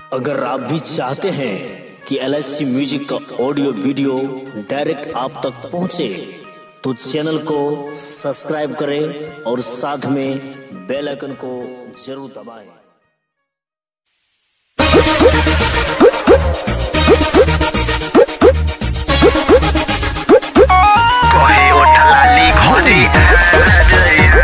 अगर आप भी चाहते हैं कि एल म्यूजिक का ऑडियो वीडियो डायरेक्ट आप तक पहुंचे तो चैनल को सब्सक्राइब करें और साथ में बेल आइकन को जरूर दबाएं कहे ओठलाली घरे आ जइहा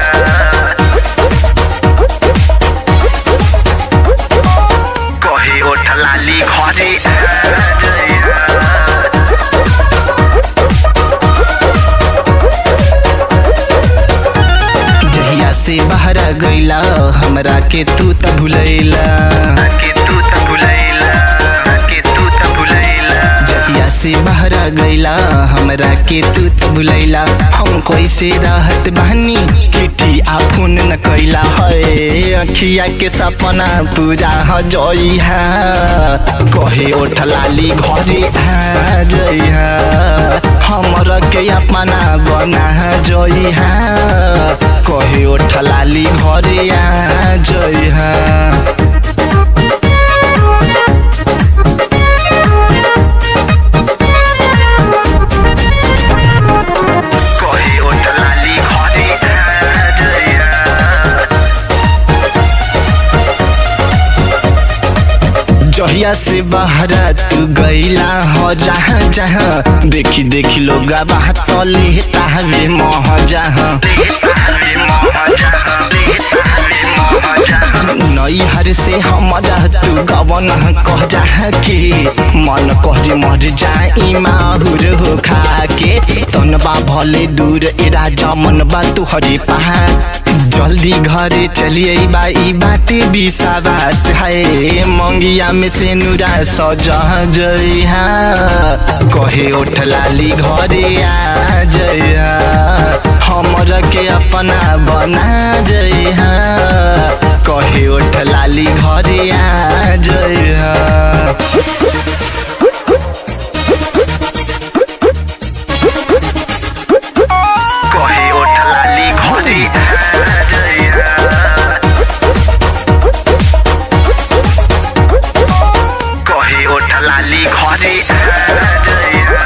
कहे ओठलाली घरे आ जइहा जहिया से बाहर गईला हमरा के तू त भुलैला के तू त भुलैला के तू त भुलैला जहिया से बाहर गईला हमरा के तू त भुलैला हम कैसे रहत बहनी किठी आ फोन न कैला है अखिया के सपना पूरा ह जइहा कहे ओठलाली घरे आ जइहा हमरा के अपना बना जइहा कहे ओठलाली घरे आ जइहा कहे ओठलाली घरे आ जइहा जहिया से बहरा तू गईला हो जहाँ जहाँ देखी देखी लोग बात तले तावे मोह जहाँ नैहर से हमरा तू गवन कह जा के मन कह मर जाई माहुर हो खा के तनबा भले दूर ए राजा मन बा तू हरे पहा जल्दी घरे चलिए बा ई बाटे विश्वास है मंगिया में से नुरा सजा जइहा कहे ओठलाली घरे आ जइहा हमरा के अपना बना जइहा कहे ओठलाली घरे आ जइहा कहे ओठलाली घरे आ जइहा कहे ओठलाली घरे आ जइहा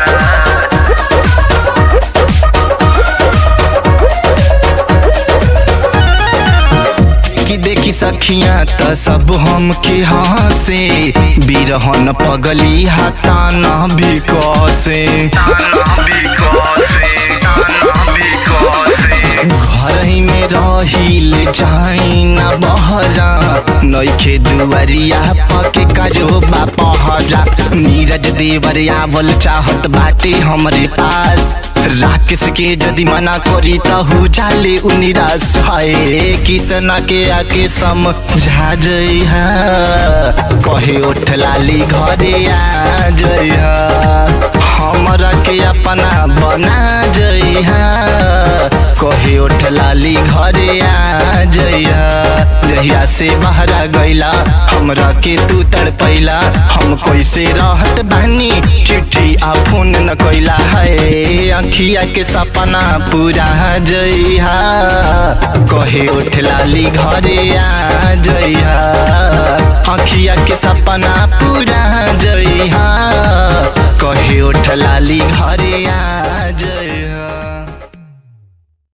कि देखी सखिया त सब हम के हंसे बिरहन पगली हाथा न भी कसे ताना बिकसे ताना बिकसे घर ही में रहिल जाई न बहरा नइखे दुआरिया पके करो बा पहरा नीरज देवर आवल चाहत बाटे हमरे पास राकेश के यदि मना करी त हो जाले उ निराश है किसना के आके समझा जइहा कहे ओठलाली घरे आ जइहा हमरा के अपना बना जइहा कहे ओठलाली घरे आ जइहा जहिया से बहरा गईला हमरा के तू तड़पैला हम कैसे रहत बानी चिट्ठी आ फोन न कैला है अखिया के सपना पूरा जइहा कहे ओठलाली घरे आ जइहा अखिया के सपना पूरा जइहा कहे ओठलाली घरे आ